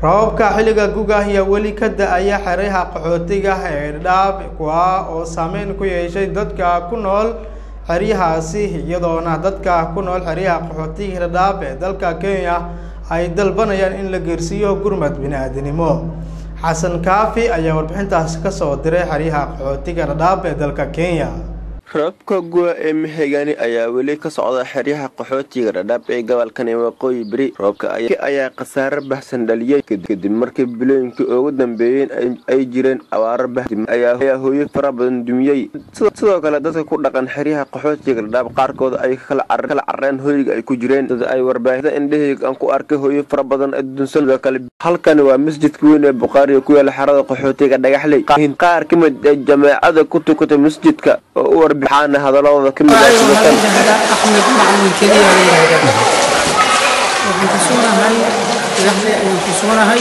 roobabka xilliga guga ayaa weli ka da-aya xeryaha qaxootiga ee dhadhaab kuwa oo saameyn ku yeeshay dadka ku nool xeryahaasi iyadoona dadka ku nool xeryaha qaxootiga dhadhaab ee dalka kenya ay dalbanayaan in la geersiiyo gurmad bini-aadanimo xasan kaafi ayaa warbixintaasi kasoo diray xeryaha qaxootiga dhadhaab ee dalka kenya roobka guwa ee mahegani ayaa weli ka socda xeryaha qaxootiga dhadhaab ee gobolkani waqooyi beri roobka ayaa khasaare baxsan dhaliyay kadib markii bilooyinkii ugu dambeeyeen ay jireen abaaro bahdim ayaa hooyo fara badan dumiyey sidoo kale dadka ku dhaqan xeryaha qaxootiga dhadhaab qaarkood ay kala careen hooyiga ay ku jireen sida ay warbaahida indhaheyga aan ku arkay hooyo fara badan adduunsan sidoo kale halkani waa masjidka weyn ee bukhaariga ku yaala xerada qaxootiga dhagaxley qaar ka mid ee jameecada ku tukatay masjidka oo u warbi waxaana hadaladooda ka mid axmed macalin keliya la yihahdaa waxaan ku sugnahay dhagaxle ayaan ku sugnahay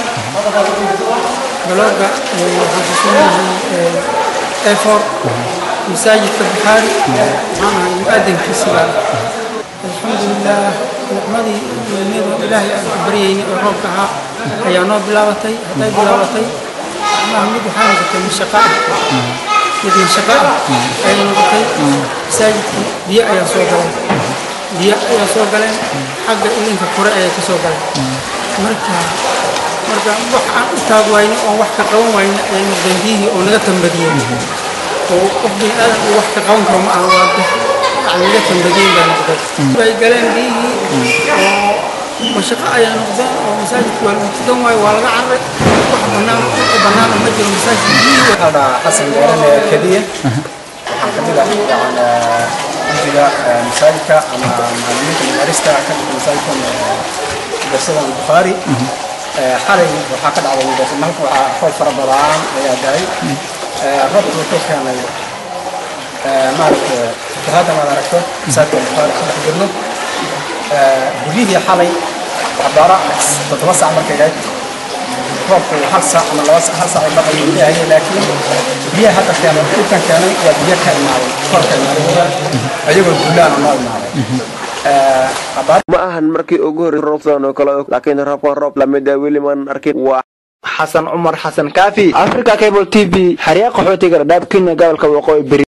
galooga waxaan ku sugnahay efor masaajidka bukhaari waxaan ahay mu-adankiisiba alxamdulilah nicmadii ilmiyadu ilaahay aan ku baryayna oo roobka ahaa ayaa noo bilaabatay hadday bilaabatay macnaha mid waxaa noqotay mashaqo ah mid mashaqo ah ayay noqotay masaajidkii biyo ayaa soo galeen biyo ayaa soo galeen xagga ilinka kore ayaa ka soo galeen marka marka wax aan u taag wayno oon wax ka qaban wayno ayay noqdeen biyihii oo naga tambadiyeen oo qof bini aadan uu wax ka qaban karo ma aha waa yani naga tambadiyeen baa noqday bay galeen biyihii oo mashaqo ayaa noqdeen oo masaajidka waa lagu tukan waayo waa laga carray wax bannaan bannaana ma jiro masaajidka biyihii waxaa xasan gaarane keliya waxaan kamid ah yani guddiga masaajidka ama macallimiinta madarista ka dhigta masaajidkan darsadan bukhaari xalay waxaa ka dhacday mudarsa halka waxaa roob fara badan ayaa daay roobka wuxuu keenay maaragta hadda maad aragto masaajidka bukhaari ku dhex jirno guryihii xalay cabaara toddoba sac markay gayd roobku hal saac ama laba hal saac ay baqay leeyahay laakiin biyaha hadda keenay dhulkan keenay waa biyo ka imaaday kor ka imaaday ayagoo guulaan noo imaaday ma ahan markii ugu horreysay roob sidan oo kale laakiin roobkan roob lamid ah weli maan arkin waa xasan cumar xasan kaafi africa cable t v xeryaa qaxootiga dhadhaab kenya gobolka waqooyi beri